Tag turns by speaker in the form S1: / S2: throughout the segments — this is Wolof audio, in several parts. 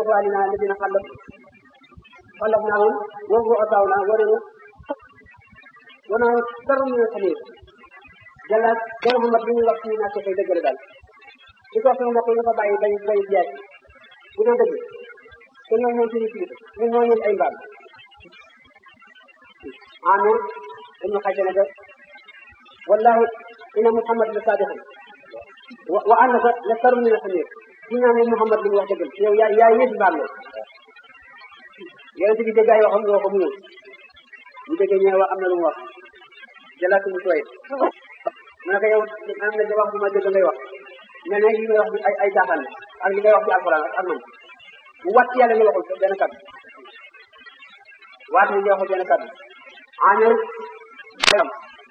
S1: إخواننا الذين خلف خلفناهم وهو أطاونا ونحن ونحن شر من الحمير jalla gën Muhammad bi ñu wax ci naa koy dëgg la daal di ko wax sama mbokk yi nga fa bàyyi bay bay jaay bu dee dëgg te ñoo ñoom suñu kilifa ñun ñoo ñun ay mbaam amir dañu xajte ne que wallahi ina Muhammad la sadiqun wa wa annaka la saru min al-hamir ci ñaan ne Muhammad li mu wax dëgg yow yaa yaa yées mbaam la yonente bi dégg ay waxam nga wax ko mu ñëw bu déggee ñëw wax am na lu mu wax jalaatu mu tooy mu ne ko yow am na wax bu ma dégg ngay wax mais nag li ngay wax bi ay ay jaaxaan ak li ngay wax ci alquran ak man bu wàcc yàlla nga waxul benn kàddu waat ni nga waxul benn kàddu amir xam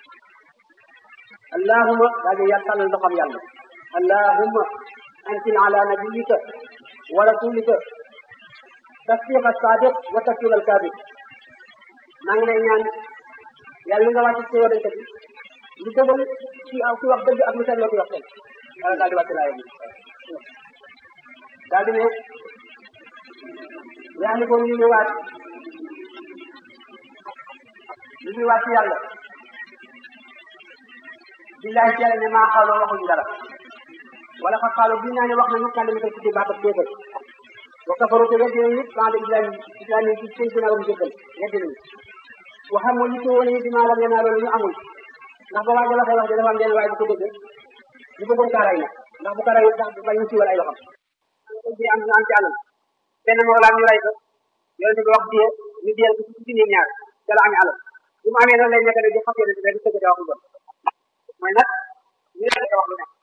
S1: allahuma daa di yàlla tàllal ndoxam yàlla allahuma anzil ala nabiyika wa rasulika tasdiq as-sadiq wa takfir al-kadib maa ngi lay ñaan yàlla nga wàcc ci yonente bi lu dëggal ci aw ci wax dëgg ak lu seetloo ci wax tey yàlla daal di wàcc laaya bi daal di ne yaa ngi ko ñu ñëwaat ñu ñëwaat ci yàlla billahi ci yàlla ne maa xaaloo waxuñu dara wala fa xaaloo bi naa ne wax nañu kàlla mi koy tuddi baatab kéefër wa kafaru te weddi nañu ba'da islam islam yi ci seen ginnaaw ñu jëkkal weddi nañu waxam moo yitte woon yi dimaa lam yanaa loolu ñu amul ndax ba waaja waxee wax ji dafa am benn waaye bu ko dégg ñu bëggoon kaa ray nag ndax bu ko ray ndax bañ ñu siiwal ay loxam bi am ñu am ci anam benn mawlaam ñu ray ko yonente bi wax diye ñu diyal ko ci nit ñaar ca la amee alal bu mu amee noonu lay nekk rek di xas yonente rek di tëgg wax lu bon mooy nag ñu la wax lu nekk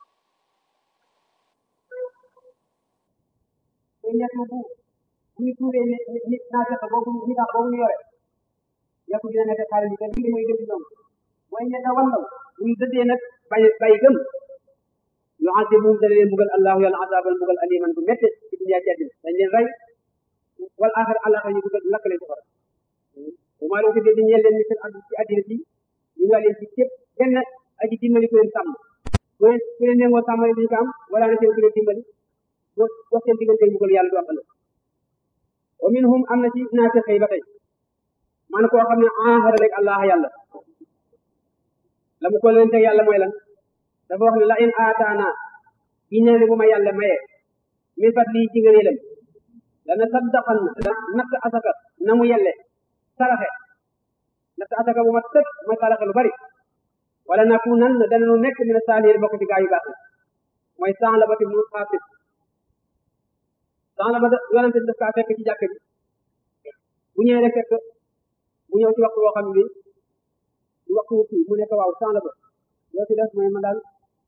S1: te ñett bu bu ñu tuuree nit nit naa fekk boobu ñu tax boobu ñu yore yàqu dina nekk xaalis bi te lii mooy gëm ñoom mooy ñett wallaw ñu dëddee nag bay bay gëm yu azibum dana leen bugal allahu yàlla azaban bugal aliman bu métte ci dunya ci àddina dañ leen rey wal axir alaxa ñu dugal lakk leen safara bu maa leen ko dee di ñeel leen misal addu ci àddina bi ñu nga leen ci képp benn aji dimbali ku leen sàmm ku leen ku leen nengoo sàmmale duñu ko am wala na seen ku leen dimbali boo boo seen diggante bugal yàlla du am ëllëg wa minhum am na ci naafiq yi ba tey man koo xam ne ahara rek allah yàlla la mu ko leen teg yàlla mooy lan dafa wax ne la in aataana gi ne bu ma yàlla maye min fat lii ci ngëneelam dana saddaqan na natt asaka na mu yelle saraxe natt asaka bu ma tëg ma saraxe lu bari wala nakunan dana nu nekk mina saalihin bokk ci gaa yu baax mooy san la ba ti mu xaafis san la ba yonente daf kaa fekk ci jàkk ji bu ñëwee rek fekk mu ñëw ci waxtu woo xam ne du waxtu wu kii mu nekk waaw sans la ba loo ci def mooy man daal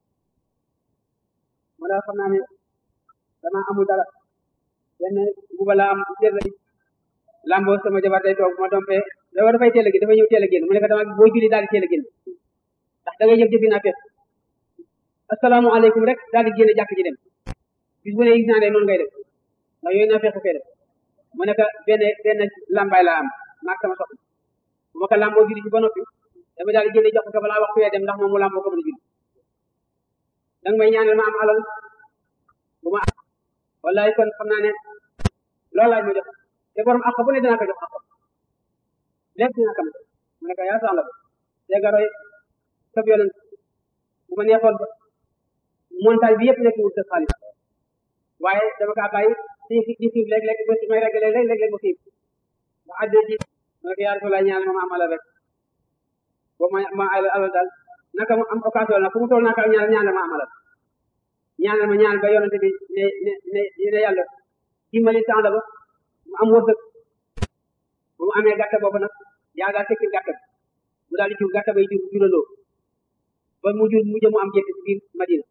S1: ma daal xam naa ne dama amul dara benn buba la am jër la lamboo sama jabar day toog ma dompee dafa dafay teel a génn dafay ñëw teel a génn mu nekk dama boo julli daal di teel a génn ndax da ngay jëf jëfi naa fekk asalaamaaleykum rek daal di génn jàkk ji dem bis bu ne gis naa ne noonu ngay def ndax yooyu naa fekk fee def mu nekk benn benn lambaay la am maag sama soxna bu ma ko lamboo julli ci ba noppi dama daal di jëlee jox ko balaa waxtu wee dem ndax moom mu lamboo ko mën a julli danga may ñaanal ma am alal bu ma wallahi kon xam naa ne loolu laaj ma jox te borom àq bu ne dinaa ko jox àq lépp dinaa ko mu ne ko yaa sànla ba te nga roy sab yonent bu ma neexoon ba montagne bi yëpp nekk wut sa xaalis waaye dama kaa bàyyi di di xiif léeg-léeg ba may regg léeg-léeg léeg-léeg ba xiif ba àddee ci mu ne ko yaa Rasulullah ñaanal ma ma am alal rek boobu ma ma alal daal naka mu am occasion la fu mu toll naka ñaanal ñaanal ma am alal ñaanal ma ñaanal ba yonente bi ne ne ne ne yàlla dimbali temps la ba mu am wërsëg ba mu amee gàtta boobu nag yaa daal tekki gàtta bi mu daal di jur gàtta bay jur jurandoo ba mu jur mu jëm mu am gétt ci biir Madina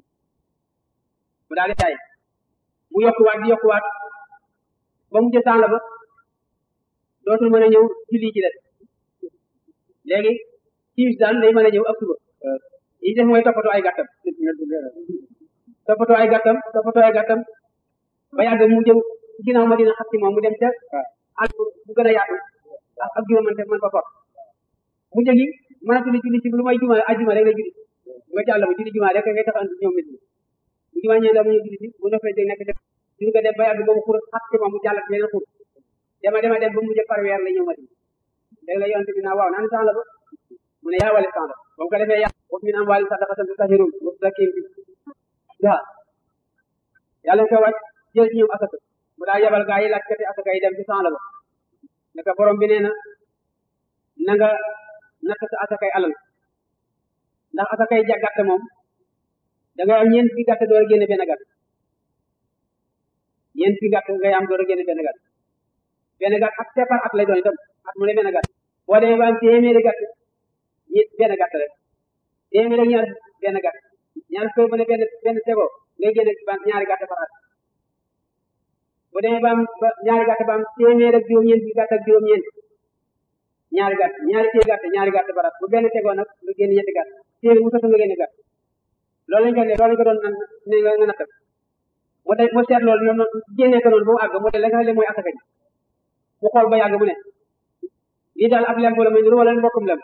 S1: mu daal di jaay mu yokkuwaat di yokkuwaat ba mu jësaan la ba dootul mën a ñëw julli ci des léegi timis daal day mën a ñëw ak suba yi def mooy toppatoo ay gàttam toppatoo ay gàttam toppatoo ay gàttam ba yàgg mu jëm ginnaaw ma dina xat ci moom mu dem ca ak bu gën a yaatu ak ak juróomante mën ko for mu jëgi mën a julli julli ci lu may juma ajuma rek la julli nga jàll ba julli juma rek ngay tax andi ñoom nit ñi bu juma ñëwee la mu ñu julli ci bu noppee day nekk suñu ko dem ba yàgg ba mu xur xat ci moom mu jàllat beneen xur dema dema dem ba mujj par weer la ñëw Madina léegi la yonte bi naa waaw naan sax la ba mu ne yaa wale sax la ba mu ko defee yàlla wa min amwaali sadaqatan tutahhiruhum wa tuzakkihim biha yàlla nga ko wàcc jël ci ñoom asaka mu daa yebal gaa yi laajkati asaka yi dem ci sax la ba ne ko borom bi nee na na nga natt sa asakay alal ndax asakay ja gàtt moom da ngay am ñeent fi gàtt door a génne benn gàtt ñeent fi gàtt ngay am door a génne benn gàtt benn gàtt ak separ at lay doon itam at mu ne benn gàtt boo demee ba am téeméeri gàtt ñi benn gàtt rek téeméeri ak ñaar benn gàtt ñaar fukk bu ne benn benn tegoo ngay génne ñaari gàtt par at bu demee ba am ba ñaari gàtt ba am téeméer ak juróom-ñeent fi gàtt ak juróom-ñeent ñaari gàtt ñaari téye gàtt ñaari gàtt par at bu benn tegoo nag nga génne ñetti gàtt téeméer mu soto nga génne gàtt loolu lañ ko ne loolu lañ ko doon nan ne nga nga nattal moo tax moo seet loolu noonu génnee ko noonu ba mu àgg mu de la nga xam ne mooy asaka ji mu xool ba yàgg mu ne lii daal ab lemp la muy nuru wala mbokkum lem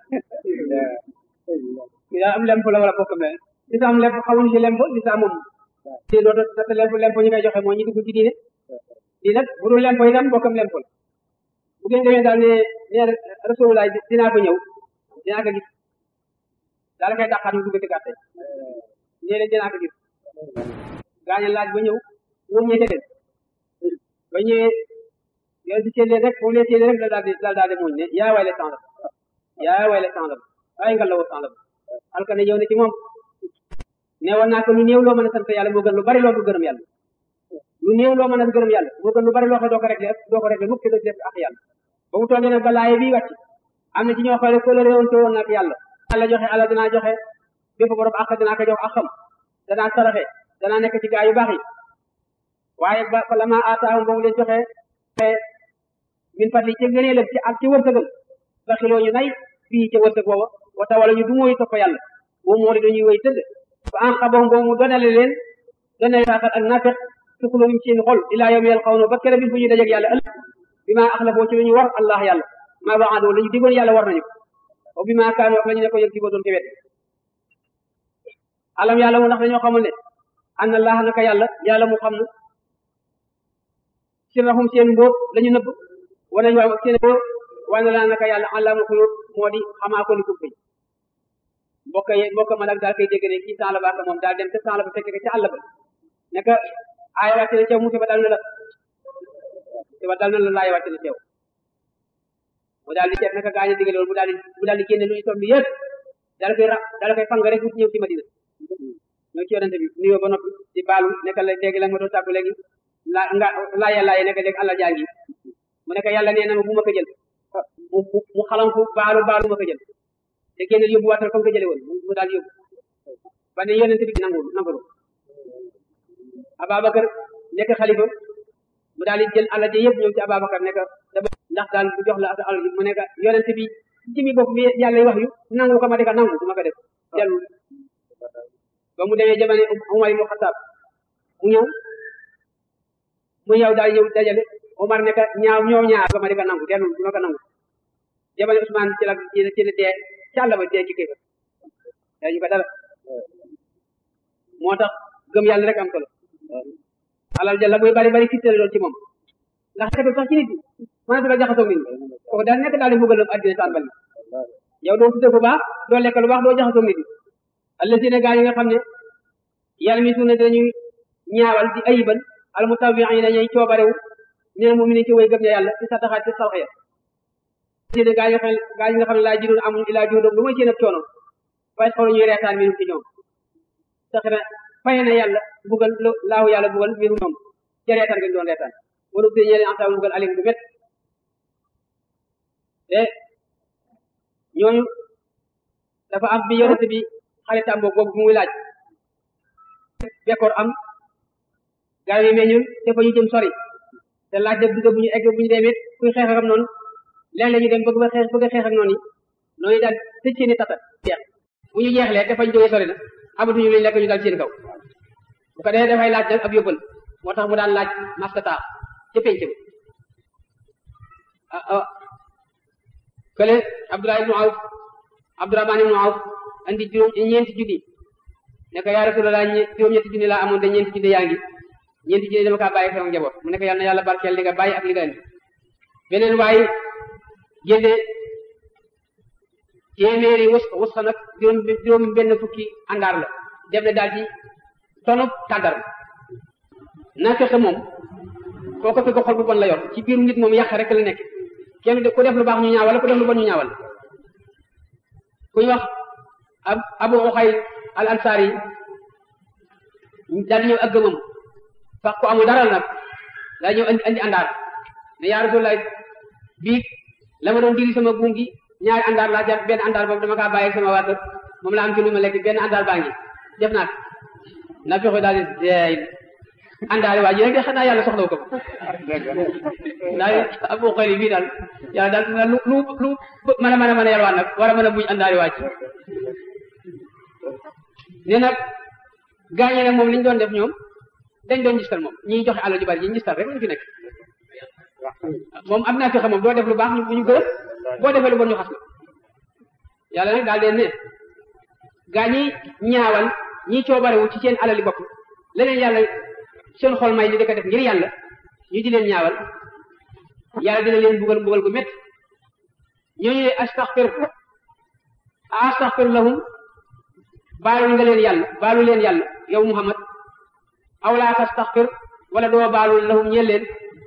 S1: lii daal am lemp la wala mbokkum lem li sa am lemp xamuñu si lemp li sa moom si doo nat lemp lemp ñu koy joxe moo ñu dugg ci diine lii nag bu dul lemp itam mbokkam lemp la bu ngeen demee daal ne ne rasulullah dinaa ko ñëw dinaa ko gis daal koy dàqaat mu dugg ci gàtte ñee leen dinaa ko gis gaaña laaj ba ñëw moom ñee leen ba ñëwee yow di seen rek moom leen seen rek la daal di la daal di muñ ne yaa wayle sànq yaa wayle sànq waaye nga la woo sànq alkane yow ne ci moom ne woon naa ko lu néew loo mën a sant yàlla moo gën lu bari loo du gërëm yàlla lu néew loo mën a gërëm yàlla moo gën lu bari loo xam doo ko réglé doo ko réglé mukk te doo def ak yàlla ba mu toogee nag ba laaye bii wàcc am na ci ñoo xam ne ko la réewoon te woon nag yàlla yàlla joxe ala dinaa joxe bépp borom ak dinaa ko jox akam danaa saraxe danaa nekk ci gaa yu baax yi waaye ba fa la ma aataahum ba mu leen joxe min fadli ci ngëneelam ci ak ci wërsëgam ba xiloo ñu nay fii ca wërsëg booba wata wala ñu du mooy topp yàlla boobu moo di dañuy wéy tëdd fa an xabahum boobu mu donale leen donale faaxat ak naafeq ci xulóoyum seen xol ilaa yawmi yalqawna ba kere bi fu ñuy dajeeg yàlla ëllëg bi ma axlafoo ci lu ñu war allah yàlla maa waadoo la ñu digoon yàlla war nañu ko bi ma kaanu wax la ñu ne ko yëg digoo doon ci wet alam yàlla mu ndax dañoo xamul ne anna allah naka yàlla yàlla mu xam na sirrahum seen mbóot la ñu nëbb wana waaw seen mbóot wana laa naka yàlla allaamul xuyuub moo di xamaa ko ni kubbi mbokk yi mbokk ma nag daal koy dégg ne kii temps la baaka moom daal dem te temps la ba fekk ca àll ba naka aaya wàcc na ceew musiba dal na la musiba dal na la laaya wàcc na ceew mu daal di seet naka gaañu digale woon mu daal di mu daal di génne lu ñu toll yëpp daal koy ra daal koy fang rek wut ñëw ci Madina ñëw ci yonente bi nuyoo ba noppi di baalu nekk la léegi la ma doon tàggu léegi la nga laaya laaya nekk léegi àlla jaa ngi mu nekk yàlla nee na ma bu ma ko jël mu mu xalanku baalu baalu ma ko jël te génne yóbbu waatal fa nga ko jële woon mu daal yóbbu ba ne yonente bi nangu nangu Ababacar nekk xalifa mu daal di jël àlla ji yëpp ñëw ci Ababacar nekk dama ndax daal bu jox la sa àll ji mu nekk yonente bi ci mi bopp mi yàlla wax yu nangu ko ma deka nangu du ma ko def dellu ba mu demee jamono Umar ibn Xattaab mu ñëw mu ñëw daal ñëw dajale Umar nekk ñaaw ñoom ñaar ba ma deka nangu dellu du ma ko nangu jamono Usmaan ci la ci la ci la dee ci àll ba dee ci kéefar dañu ko dara moo tax gëm yàlla rek am solo alal jalla muy bari bari fittale lool ci moom ndax xetul sax ci nit ñi mën na jaxasoo nit ñi kooku daal nekk daal di mbugalam addina tàmbali yow doo tudde bu baax doo lekk lu baax doo jaxasoo nit ñi allazina gaa yi nga xam ne yàlla mi suuna dañuy ñaawal di ayibal al mutawiina ñay coobarewu ne mu mi ne ci way gëm ña yàlla ci sa taxaat ci salxa ya allazina gaa yi nga xam gaa yi nga xam ne laa jidoon amuñ ilaa juudoom lu may seen ab coono fay xool ñuy reetaan minum ci ñoom sax na fay na yàlla bugal laahu yàlla bugal minum ñoom ca reetaan gañ doon reetaan wala ubbi ñeneen en tant bugal alim bu met te ñooñu dafa am bi yonent bi xaritam boobu boobu muy laaj bekkoor am garab yi meññul te fa ñu jëm sori te laaj de dugg bu ñu egg bu ñu demee kuy xeex ak noonu léeg-léeg ñu dem bëgg ba xeex bëgg a xeex ak noonu yi noonu daal tëj seeni tata jeex bu ñu jeexlee te fañ jógee sori na amatuñu luñ lekk ñu dal seen kaw bu ko defee dafay laaj nag ab yóbbal moo tax mu daan laaj mastata ca penc bi ah ah kële Abdullah ibnu Awf Abdurahman ibnu Awf andi juróom ñeenti junni ne ko yaa Rasulallah juróom-ñetti junni laa amoon de ñeenti junni yaa ngi ñeenti junni dama kaa bàyyi sama njaboot mu ne ko yàlla na yàlla barkeel li nga bàyyi ak li nga indi beneen waaye génne téeméeri wus wus nag juróom juróom benn fukki àndaar la dem ne daal ci tonu tàggar naa fexe moom koo ko fekk xol bu bon la yor ci biir nit moom yàq rek la nekk kenn ku def lu baax ñu ñaawal ku def lu bon ñu ñaawal ku ñu wax ab abu uxay al ansari daal di ñëw ak gëmam fax ko amul dara nag daal ñëw andi andi àndaar ne yaa Rasulullah bii la ma doon diri sama buum gi ñaari àndaar laa jàpp benn àndaar boobu dama kaa bàyyi sama waa kër moom la am ci lu ma lekk benn àndaar baa ngi def naa ko na fexe daal di deey àndaari waa ji rek de xanaa yàlla soxlaw ko daal abu xëy bii daal yàlla daal dina lu lu lu mën a mën a mën a yalwaan nag war a mën a buñ àndaari waa ji ne nag gaañe nag moom li ñu doon def ñoom dañ doon gistal moom ñiy joxe alal ju bari ñi gistal rek ñu fi nekk moom am naa fexe moom doo def lu baax ñu ñu gërëm boo defee lu bon ñu xas la yàlla nag daal leen ne gaa ñi ñaawal ñi coobarewu ci seen alali bopp leneen yàlla seen xol may ni di ko def ngir yàlla ñu di leen ñaawal yàlla dina leen bugal bugal gu métti ñooñu astaxfir astaxfir lahum baalu nga leen yàlla baalu leen yàlla yow Muhammad aw laa tastaxfir wala doo baalu lahum ñeel leen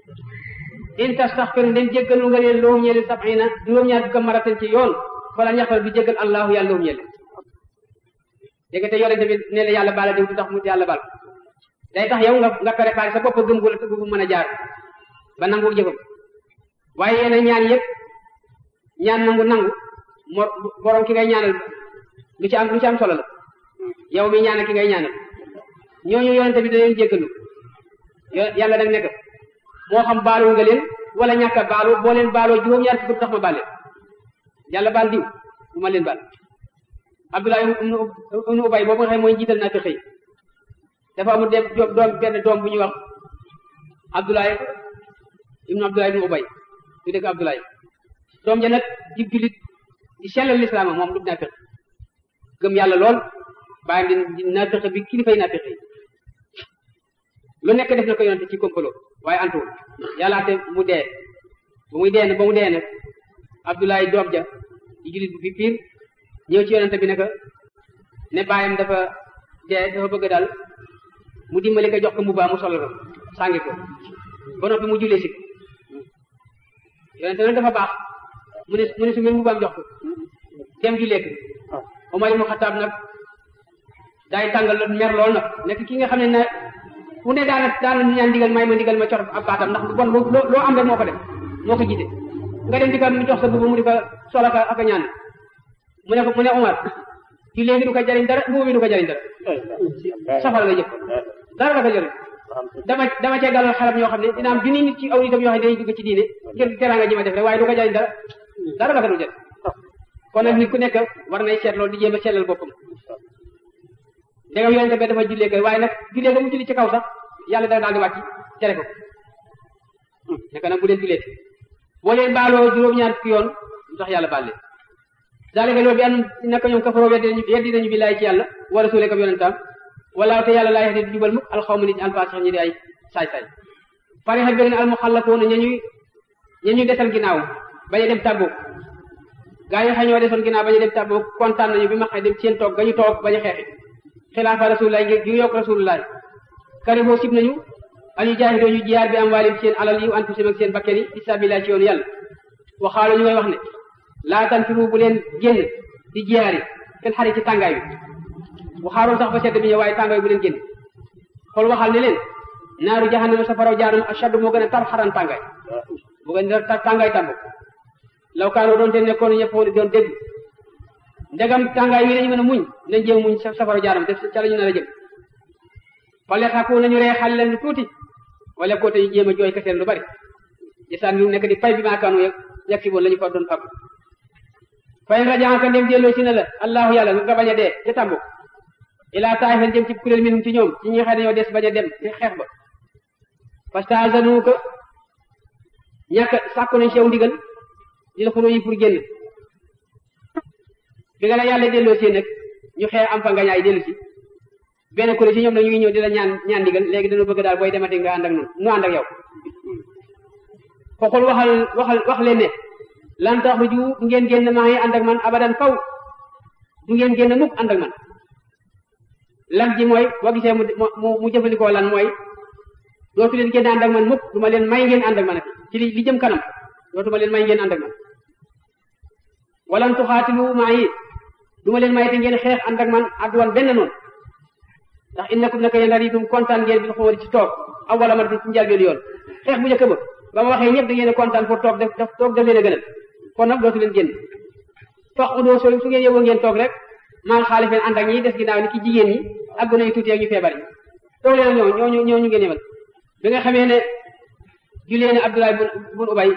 S1: in tastaxfir ndem jéggalu nga leen lahum ñeel leen sab'ina juróom-ñaar fukk maratan ci yoon fala ñaxfar bi jéggal allahu yàlla lahum ñeel leen dégg te yore tamit ne la yàlla baala diw du tax mu yàlla baal day tax yow nga nga préparé sa bopp gëm gu la gu mën a jaar ba nangu jëfam waaye yéen ñaan yëpp ñaan nangu nangu mor borom ki ngay ñaanal lu ci am lu ci am solo la yow mi ñaanal ki ngay ñaanal ñooñu yonente bi da leen jéggalu yàlla nag nekk moo xam baalu nga leen wala ñàkk a baalu boo leen baaloo juróom-ñaar fukk tax ma baal leen yàlla baal diw du ma leen baal Abdullah ibnu Ubay boobu nga xam mooy jiital naa fi xëy dafa amul dem doom benn doom bu ñuy wax Abdullah ibnu Abdullah ibnu Ubay su dëkk Abdullah doom ja nag di jullit di sellal lislaam moom du naa fex gëm yàlla lool bàyyam di naa fexe bi kilifay naa fexe lu nekk def na ko yonente ci komplo waaye antuwul yàlla te mu dee ba muy dee ba mu dee nag Abdullah doom ja di jullit bu fi piir ñëw ci yonente bi ne ko ne bàyyam dafa dee dafa bëgg daal mu dimbali ko jox ko mbubbaa mu solal ko sàngi ko ba noppi mu jullee si yonente nag dafa baax mu ne mu ne su ngeen mbubbaam jox ko dem jullee ko Omar ibn Xattaab nag daay tàngal la mer lool nag nekk ki nga xam ne na fu ne daana daana ñaan ndigal may ma ndigal ma cor ab baatam ndax bon loo loo am rek moo ko def moo ko jiite nga dem di ko jox sa mbubb mu di ko sol ak ak ñaan mu ne ko mu ne Omar ci léegi du ko jariñ dara mbubb bi du ko jariñ dara safara nga jëf dara la ko jariñ dama dama cee dalal xelam ñoo xam ne dina am junni nit ci aw nitam yoo xam ne dañuy dugg ci diine ngir teraanga ji ma def rek waaye du ko jariñ dara dara la ko du jariñ kon nag nit ku nekk war nay seet loolu di jéem a seetlal boppam ndegam yonente bi dafa jullee kay waaye nag jullee ga mu julli ci kaw sax yàlla da daal di wàcc tere ko naka nag bu leen jullee boo leen baaloo juróom-ñaar fukki yoon lu tax yàlla baal leen zalika loolu bi an naka ñoom kafaroo weddi nañu weddi nañu bi laay ci yàlla wa rasuule kam yonentam wala te yàlla laay di jubal mukk alxawma nit ñi alfaasix ñi di ay saay-saay pare xa bëgg ne almuxallafoona ña ñuy ña ñuy desal ginnaaw bañ a dem tàggoog gaa yi xëy ñoo desoon ginnaaw bañ a dem tàggoog kontaan nañu bi ma xëy dem seen toog ga ñu toog bañ a xeexi xilaafa rasulullah ngir gi yokk rasulullah karihoo sib nañu an yu jaahidoo ñu jiyaar bi am waalim seen alal yi anfusim ak seen bakken yi fi sabilillah ci yoonu yàlla waxaalo ñu koy wax ne laa tanfiru bu leen génn di jiyaar yi seen xarit ci tàngaay bi waxaaroon sax ba sedd bi ñëw waaye tàngaay bu leen génn xool waxal ne leen naaru jahannama safaraw jaanum ashaddu moo gën a tar xaran tàngaay moo gën a tar tàngaay tàmb law kaanoo doon te nekkoon ñëpp doon dégg ndegam tàngaay wi nañu mën a muñ nañ jéem muñ safara jaaram def ca la ñu nar a jëm fale xaku nañu ree xale leen tuuti wala côté ñu jéem a jooy keseen lu bari gisaan ñu nekk di fay bi maakaanu yeg yegg si woon la ñu fa doon fàggu fay rajaaka ndem delloo si na la allahu yàlla nga bañ a dee ca tàmbu ilaa taay fen jëm ci kuréel minum ci ñoom ci ñi nga xam ne ñoo des bañ a dem ci xeex ba fastazanu ko ñàkk sàkku nañ sew ndigal di la xuró yi pour génn bi nga la yàlla delloo si nag ñu xeex am fa ngañaay dellu si benn kuréel ci ñoom nag ñu ngi ñëw di la ñaan ñaan digal léegi dañu bëgg daal booy demati nga ànd ak noonu nu ànd ak yow xoxul waxal waxal wax leen ne lan tax ju du ngeen génn maa ngi ànd ak man abadan faw du ngeen génn mukk ànd ak man lan ji mooy boo gisee mu mu mu jëfandikoo lan mooy dootu leen génn ànd ak man mukk du ma leen may ngeen ànd ak man ak ci li li jëm kanam dootu ma leen may ngeen ànd ak man walan tuxaatilu maa yi du ma leen may te ngeen xeex ànd ak man adduwan benn noonu ndax innakum naka yéen riitum kontaan ngeen bi xumari ci toog aw wala ma ci njëlbéenu yoon xeex bu njëkk ba ba ma waxee ñëpp da ngeen a kontaan pour toog def def toog def leen a gënal kon nag dootu leen génn fax udoo soo su ngeen yóbboo ngeen toog rek maa ngi xaalifeen ànd ak ñi des ginnaaw ni ki jigéen ñi ak gone yu tuuti ak ñu feebar yi toog leen ñoo ñooñu ñooñu ngeen yemal bi nga xamee ne jullee ne Abdoulaye bun bun Ubay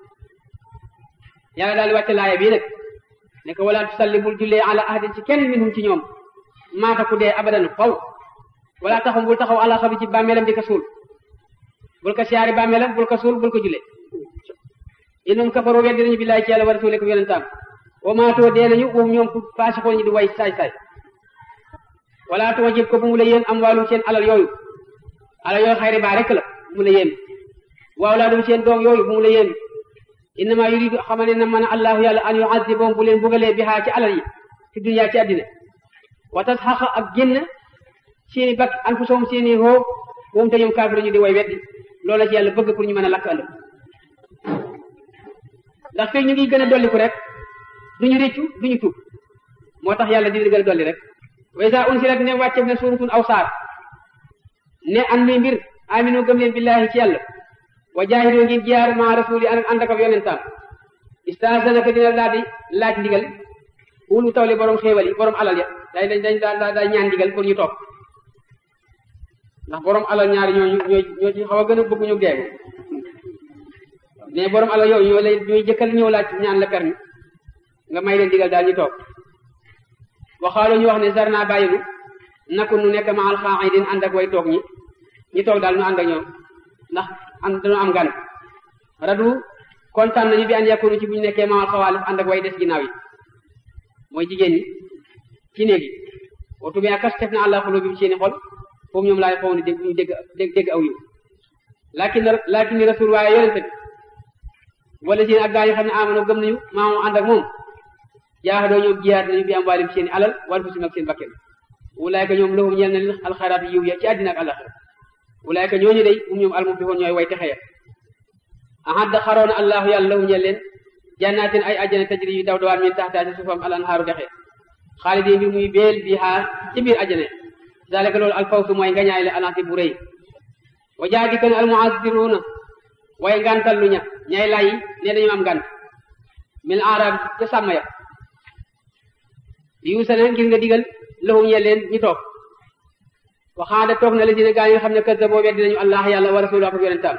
S1: yàlla daal di wàcce laaya bii nag ne ko wala tusalli bul jullee ala ahadin ci kenn minhum ci ñoom maata ku dee abadan faw wala taxum bul taxaw ala xabi ci bàmmeelam di ko suul bul ko siyaari bàmmeelam bul ko suul bul ko jullee innum kafaru weddi nañu billahi ci yàlla wa rasulihi ko yonentam wa maatoo dee nañu wum ñoom ku faasixoo ñi di way saay saay wala tuma jib ko bu mu la yéen am wàllum seen alal yooyu alal yooyu xayri baa rek la bu mu la yéen waaw laa dum seen doom yooyu bu mu la yéen innama yuridu xamane na mën a allahu yàlla an yuazibahum bu leen bugalee bihaa ci alal yi ci dunya ci àddina wa tasxaqa ak génn seeni bakk anfusahum seeni hoo moom te ñoom kaafiru ñu di way weddi loola ci yàlla bëgg pour ñu mën a lakk ëllëg ndax fii ñu ngi gën a dolliku rek duñu réccu duñu tuub moo tax yàlla dina gën a dolli rek wa isa unsilat ne wàcce na suuratun aw saar ne an mi mbir aminu gëm leen billahi ci yàlla wa jaahidu ngeen jiyaar ma rasuli an ànd ak yonentam istaasanaka dina daal di laaj ndigal wulu tawli borom xéewal yi borom alal ya day dañ dañ daa daa ñaan ndigal pour ñu toog ndax borom alal ñaari ñooñu ñooy ñoo ci xaw a gën a bëgg ñu geegu mais borom alal yooyu ñoo lay ñooy jëkkal ñëw laaj ñaan la permis nga may leen digal daal ñu toog waxaaloo ñu wax ne sarna bàyyinu nakku nu nekk ma alxaa'idin ànd ak way toog ñi ñi toog daal ñu ànd ak ñoom ndax am dañoo am gan radu kontaan nañu bi an yakunu ci bu ñu nekkee ma alxawaalif ànd ak way des ginnaaw yi mooy jigéen ñi ci néegi watu bi akas tef na àlla xuloo bi seeni xol foofu ñoom laay xaw ne dégg ñu dégg dégg aw yu lakin lakin ni rasul waaye yonente bi wala seen ak gaa yi xam ne amano gëm nañu maamu ànd ak moom jaaxadoo ñoom jiyaat nañu bi am waalim seen i alal wal fusim ak seen bakken wulaayka ñoom lahum ñeel na leen alxayraat yiw ya ci àddina ak àllaxira wulaayka ñooñu day um ñoom almuflixoon ñooy way texeya ahadda xaroona allahu yàlla lahum ñeel leen jannaatin ay ajjana tajri yu daw dawaan min taxtaa ci suufam al anhaaru dexe xaalidi mbir muy beel bi xaar ci biir ajjana zalika loolu alfawsu mooy ngañaay le anaasi bu rëy wa jaadi kan almuazziruuna way ngantal lu ña ñay lay ne dañu am ngant min arab ca sàmm ya yu sene ngir nga digal lahum ñeel leen ñu toog waxaada toog na la dina gaa yi nga xam ne kër boo weddi nañu allah yàlla wa rasulu ak yonentam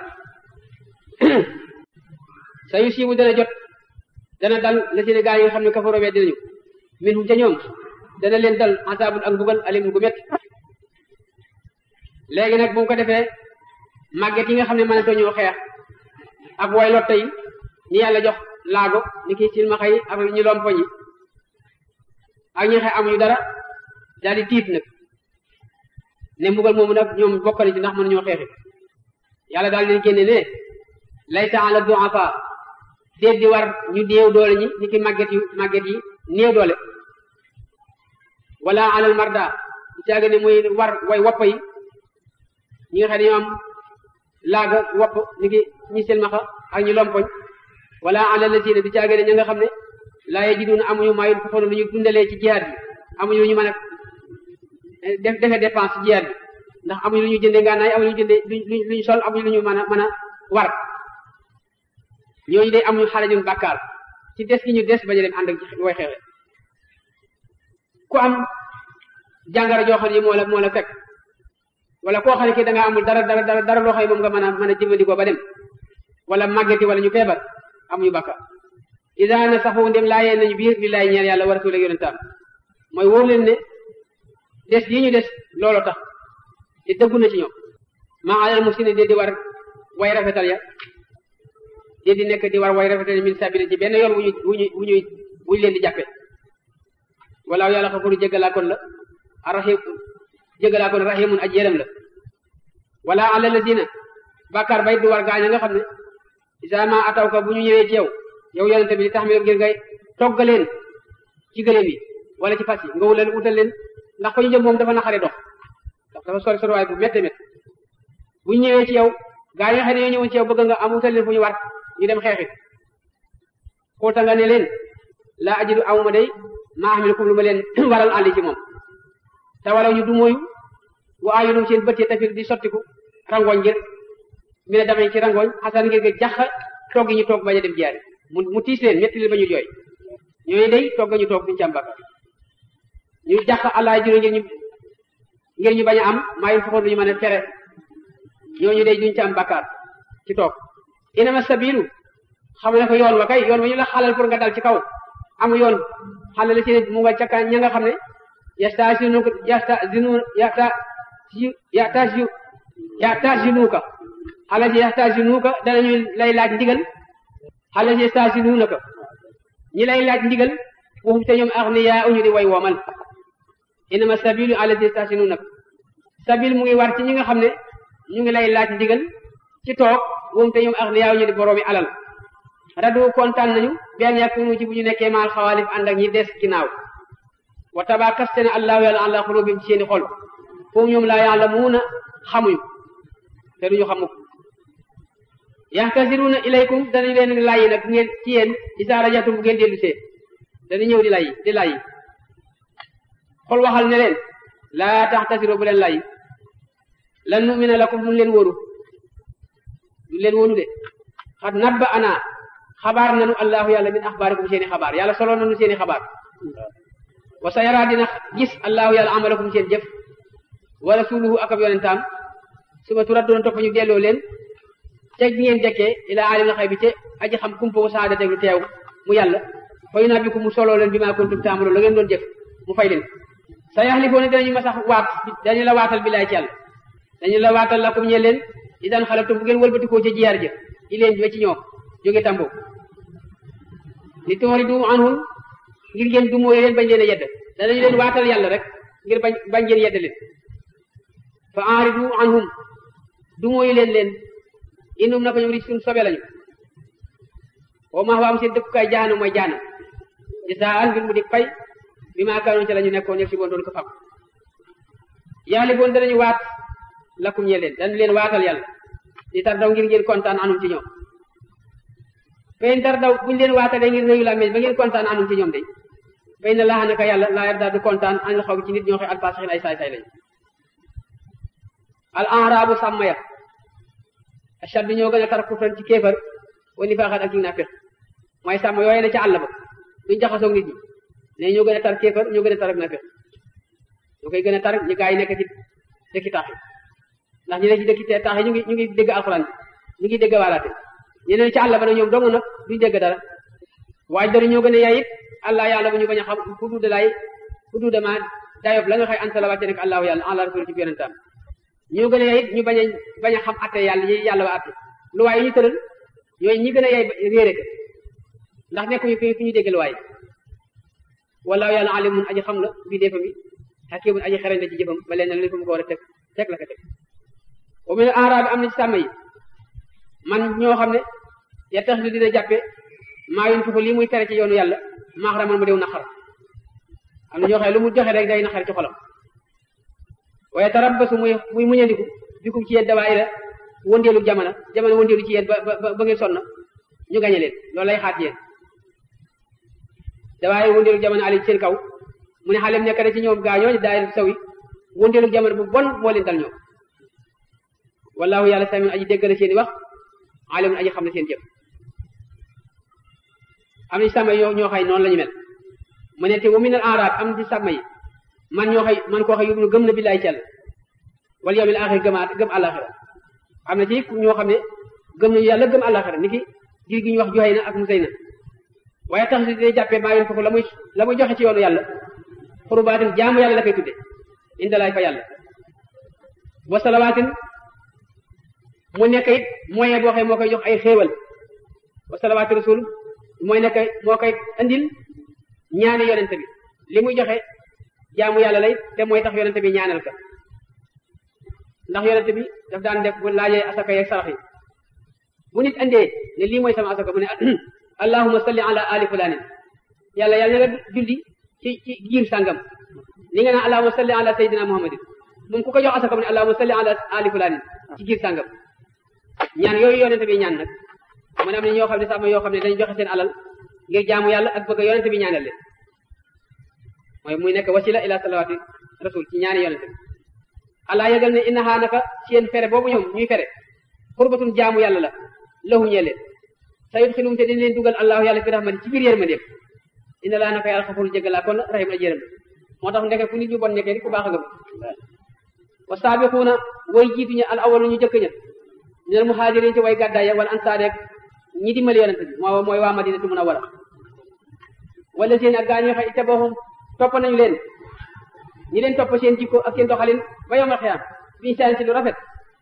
S1: sa yu siibu dana jot dana dal la dina gaa yi nga xam ne kafaroo weddi nañu min hum ca ñoom dana leen dal asaabun ak mbugal alimun gu métti léegi nag bu mu ko defee màgget yi nga xam ne mënatoo ñoo xeex ak way lotte yi ñi yàlla jox laago ni ki silmaxa yi ak ñu lompoñ yi ak ñi xëy amuñu dara daal di tiit nag ne mbugal moomu nag ñoom bokkali ci ndax mën ñoo xeexi yàlla daal leen génne ne laysa ala du'afa déet di war ñu néew doole ñi ni ki màgget yu màgget yi néew doole wala alal marda di caaga ne muy war way woppa yi ñi nga xam ne ñoo am laaga wopp ni ki ñi silmaxa ak ñi lompoñ wala alal la siina di caaga ne ña nga xam ne laa yajiduna amuñu maa yunfiquna lu ñu dundalee ci jihaad bi amuñu lu ñu mën a def defe dépense ci jihaad bi ndax amuñu lu ñu jënde ngànnaay amuñu lu ñu jënde lu ñu sol amuñu lu ñu mën a mën a war ñooñu day amuñu xarajun bàkkaar ci des gi ñu des bañ a dem ànd ak way xeexe ku am jàngara joo xam ne moo la moo la fekk wala koo xam ne kii da nga amul dara dara dara dara loo xam ne moom nga mën a mën a jëfandikoo ba dem wala màggeti wala ñu feebar amuñu bàkkaar ida na saxu ndem laayee nañu biir li laay ñeel yàlla wa rasul ak yonentam mooy wóor leen ne des yi ñu des loolu tax te dëggu na ci ñoom maa alal musini de di war way rafetal ya de di nekk di war way rafetal min sabili ci benn yoon wu ñu wu ñu wu ñuy wuñu leen di jàppe walaaw yàlla xafuru jéggalaa kon la arrahim jégalaa ko ne rahimun aj yërëm la wala ala lazina bàkkaar bay du war gaañ nga xam ne isa ma ataw ka bu ñu ñëwee ci yow yow yonente bi li tax mi ngir ngay toggaleen ci gëléem yi wala ci fas yi nga wutal wutal leen ndax fa ñu jëm moom dafa naqare dox ndax dafa sori sori waay bu métte métt bu ñu ñëwee ci yow gaa yi nga xam ne ñoo ñëwoon ci yow bëgg nga am wutal leen fu ñu war ñu dem xeexi xoolta nga ne leen laa ajidu awma day maa xam ne comme lu ma leen waral àndi ci moom te wala ñu du mooyu wa ayunum seen bët yi tafir di sottiku rangooñ ngir mi ne damay ci rangooñ xasan ngir nga jax toog yi ñu toog bañ a dem jiyaari mu mu tiis leen metti leen ba ñu jooy ñooñu day toog ñu toog duñu ci am bakkaar ñu jax allah juro ngir ñu ngir ñu bañ a am maa yu foxoon duñu mën a fere ñooñu day duñu ci am bakkaar ci toog inama sabilu xam ne ko yoon wa kay yoon wa ñu la xalal pour nga dal ci kaw amu yoon xalal la ci mu nga ca ña nga xam ne yastazinu yastazinu yata yatazu yatazinuka xale si yastasinuuka danañu lay laaj ndigal xale si yastasinuunaka ñi lay laaj ndigal waxum te ñoom agniyaa uñu di way woomal inama sabilu ala si yastasinuunaka sabil mu ngi war ci ñi nga xam ne ñu ngi lay laaj ndigal ci toog waxum te ñoom agniyaa uñu di boroomi alal radu kontaan nañu benn yakunu ci bu ñu nekkee maal xawaalif ànd ak ñi des ginnaaw wa tabaa kaste ne allahu yàlla ala xulubim ci seeni xol foofu ñoom laa yàlla muuna xamuñu te duñu xamu yaxtasiruna ilaykum danañ leen layi nag ngeen ci yéen isa rajatum bu ngeen dellu see dañu ñëw di layi di layi xol waxal ne leen laa taxtasiro bu leen layi lan numina lakum duñ leen wóoru duñ leen wóoru de xat nabba ana xabaar nanu allahu yàlla min axbaarikum seeni xabaar yàlla solo nanu seeni xabaar wa sa yara dina gis allahu yàlla amalakum seen jëf wa rasuluhu ak ab yonentaam suma turat doon topp ñu delloo leen teg ngeen dekkee ila alim na xëy bi te aji xam kumpa wa saada teg lu teew mu yàlla fay naa bi ko mu soloo leen bi maa kuntum taamaloon la ngeen doon jëf mu fay leen sa yaxlifoone danañu ma sax waat dañu la waatal bilaay ci yàlla dañu la waatal lakum ñe leen i daan xalabtum bu ngeen wëlbatikoo ci jiyaar jë i leen ba ci ñoom jóge tambo li toori du anhum ngir ngeen du mooy leen bañ leen a yedd danañu leen waatal yàlla rek ngir bañ bañ ngeen yedd leen fa enridu anhum du mooy leen leen inum naka ñoom ri suñ sobe lañu wa maa waam seen dëkkukaay jaana mooy jaana jazaan ngir mu di fay bi maa kaanoon ci la ñu nekkoon ñëpp si boon doon ko fam yaali boon danañu waat lakum ñe leen dañu leen waatal yàlla di tar daw ngir ngeen kontaan anum ci ñoom fay tar daw buñu leen waatalee ngir réyu la mel ba ngeen kontaan anum ci ñoom de fay na laaxa naka yàlla laa yarda du kontaan anil xaw ci nit ñoo xëy alfasixin ay saay saay lañu al enrabu sàmm ya achad bi ñoo gën a tar kufran ci kéefar wa nifaaxat ak ci naafiq mooy sàmm yooyu ne ca àll ba duñ jaxasoog nit ñi ne ñoo gën a tar kéefar ñoo gën a tar ak naafiq ñoo koy gën a tar ñi gaa yi nekk ci dëkki taax yi ndax ñu ne ci dëkki taax yi ñu ngi ñu ngi dégg alxuraan ñu ngi dégg waalaate ñeneen ci àll ba nag ñoom dong nag duñ dégg dara waaye dara ñoo gën a yaay it allah yàlla bu ñu bañ a xam fu duuda laay fu duuda ma dayob la nga xëy anta la wàcce nekk allahu yàlla allah rasul ci yonentam ñoo gën a yaay it ñu bañ a bañ a xam atte yàlla yi yàlla wa atte lu waay yi ñu tëral yooyu ñi gën a yaay réere ko ndax nekkuñu fi fi ñu dégg lu waay wallahu yàlla alimun aji xam la bii defa bi hakimun aji xereñ la ci jëfam ba leen na li fu mu ko war a teg teg la ko teg wa min arabi am na ci sàmm yi man ñoo xam ne ya tax dina jàppe maa yun fuko lii muy tere ci yoonu yàlla maaxaraman mu dew naqar am na ñoo xam ne lu mu joxe rek day naqar ci xolam waaye tarabbasu muy muy muñandiku bikum ci yéen dawaayira wëndeelu jamono jamono wëndeelu ci yéen ba ba ba ngeen sonn ñu gañe leen loolu lay xaat yéen dawaayira wëndeelu jamono ali seen kaw mu ne xalem nekk na ci ñoom gaa ñooñu daayira saw yi wëndeelu jamono bu bon moo leen dal ñoom wallahu yàlla samiun aji dégg na seen i wax alimun aji xam na seen jëf am na ci sàmm yi ñoo xay noonu la ñu mel mu ne te wa min al arab am na ci sàmm yi man ñoo xay man koo xay yóbbu gëm na billaay ci yàlla wala yawmil axir gëmaat gëm àllaaxira am na ci ñoo xam ne gëm nañu yàlla gëm àllaaxira ni ki giir gi ñu wax joxe na ak musay na waaye tax si day jàppee maa yoon foofu la muy la muy joxe ci yoonu yàlla xurubaatin jaamu yàlla la koy tudde indalaay fa yàlla wa salawaatin mu nekk it moyen boo xëy moo koy jox ay xéewal wa salawaati rasul mooy nekk moo koy andil ñaani yonente bi li muy joxe jaamu yàlla lay te mooy tax yonente bi ñaanal ka ndax yonente bi daf daan def bu laajee asaka yeeg sarax yi bu nit andee ne lii mooy sama asaka mu ne allahuma salli ala ali fulaanin yàlla yàlla na nga julli ci ci giir sàngam ni nga naan allahuma salli ala sayyidina muhammadin moom ku ko jox asaka mu ne allahuma salli ala ali fulaanin ci giir sàngam ñaan yooyu yonente bi ñaan nag mu ne am ne ñoo xam ne sax ma yoo xam ne dañu joxe seen alal ngir jaamu yàlla ak bëgg yonente bi ñaanal leen mooy muy nekk wasila ila salawaati rasul ci ñaani yonente bi allah yëgal ne innahaa naka seen fere boobu ñoom ñuy fere xurbatun jaamu yàlla la lahu ñee leen sa yudxilum te dina leen dugal allahu yàlla fi rahmati ci biir yërmandeem inna laa naka yàlla xafuru jégalaa kon rahim la jërëm moo tax ndeke fu nit ñu bon nekkee di ku baax a gëm wa saabiquuna way jiitu ña al awalu ñu jëkk ña minal muhajirin ci way gàddaay ya wala ansaar ak ñi dimbali yonente bi moo mooy waa madinatu munawwara wala seen ak gaañoo xëy ittabaahum topp nañu leen ñi leen topp seen jikko ak seen doxalin ba yowmal xiyaam biñu saan ci lu rafet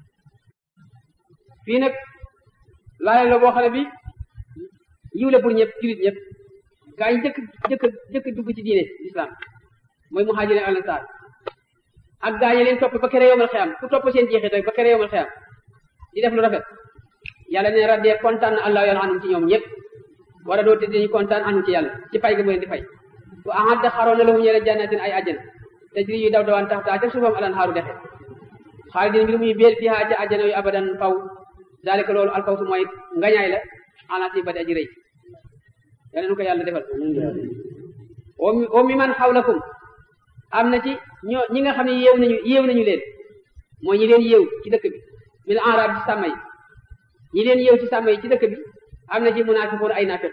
S1: fii nag laaya la boo xam ne bi yiw la pour ñëpp julit ñëpp gaa yi jëkk jëkk jëkk dugg ci diine l'islam mooy muhajirin al ansaar ak gaa yi leen topp ba kere yowmal xiyaam ku topp seen jeexit rek ba kere yowmal xiyaam di def lu rafet yàlla ne raddee kontaan na allah yàlla anum ci ñoom ñëpp war a doo te dañu kontaan anum ci yàlla ci fay ga mu leen di fay wa ahadda xaroon na lahum ñeene jannatin ay àjjana tajri yu daw dawaan tax taa ca suufam alan xaaru dexe xaalidin mbir muy béel fiha ca àjjana yu abadan faw daalika loolu alfawsu mooy ngañaay la anasi badi aji rëy yàlla nu ko yàlla defal o mi man xawlakum am na ci ñoo ñi nga xam ne yéew nañu yéew nañu leen mooy ñi leen yéew ci dëkk bi mil arab ci sàmm yi ñi leen yéew ci sàmm yi ci dëkk bi am na ci munaafiqoon ay naafiq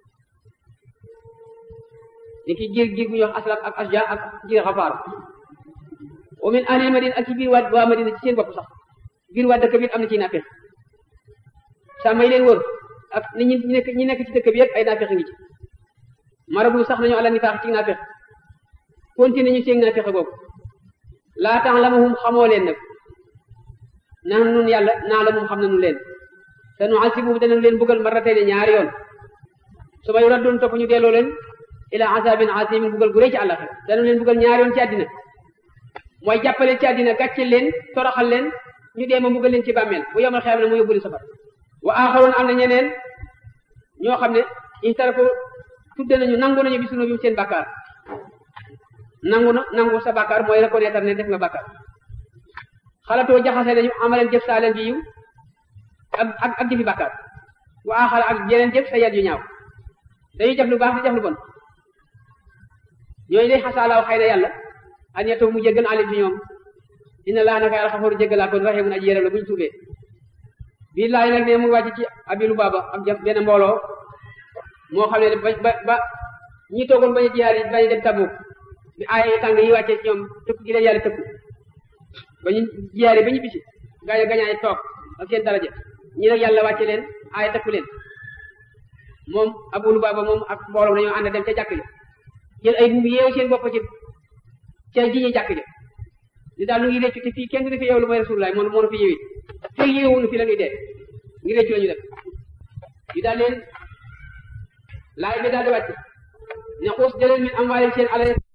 S1: ni ki giir giir bu ñuy wax aslam ak asja ak giir xafaar wa min ahlil madina ak ci biir waa waa madina ci seen bopp sax biir waa dëkk bi am na ci naafiq sàmm yi leen wër ak ni ñi nekk ñi nekk ci dëkk bi yëpp ay naafiq ngi ci marabu sax nañu ala nifaax ci naafiq continué ñu seen naafiq googu laa ta'lamuhum xamoo leen nag naan nun yàlla naa la moom xam na nu leen te nu asibuhum danañ leen bëggal marratayni ñaari yoon su ma yuraddoon topp ñu delloo leen ila azabin azimin bëggal gu rëy ci àllaxira danañ leen bëggal ñaari yoon ci àddina mooy jàppale ci àddina gàcceel leen toroxal leen ñu dee ma bëggal leen ci bàmmeel bu yomal xeam ne mu yóbbu leen safar wa axaroon am na ñeneen ñoo xam ne ihtarafu tudde nañu nangu nañu bi sunu bi seen bàkkaar nangu na nangu sa bàkkaar mooy reconnaître ne def nga bàkkaar xalatoo jaxase nañu amaleen jëf saa leen ji yiw ak ak ak jëfi bàkkaar wa axara ak yeneen jëf sa yat yu ñaaw dañuy def lu baax di def lu bon ñooñu day xasaalaaw xëy na yàlla an yetoo mu jéggal alim ci ñoom inna laa naka yàlla xafaru jéggalaa kon raximun aji yéram la bu ñu tuubee bii laay nag ne mu wàcc ci abilu baaba am benn mbooloo moo xam ne ba ba ba ñi toogoon bañu jiyaar yi bañu dem Tabuk bi aaya yi tàng yi wàccee ci ñoom tëkk gi leen yàlla tëkku ba ñu jiyaare ba ñu bisi gaa yi gañaay toog ak seen daraja ñi nag yàlla wàcce leen aaya tëkku leen moom abulu baaba moom ak mbooloo dañoo ànd dem ca jàkk ja jël ay buum yeewu seen bopp ci ca ji ñi jàkk ja li daal lu ngi réccu te fii kenn du fi yeewu lu mooy rasulullah moom moo fi yeewi fii yeewunu fi la ñuy dee ngi réccu la ñu def yu daal leen laay bi daal di wàcc ne xuus jëleen min am waaye seen alal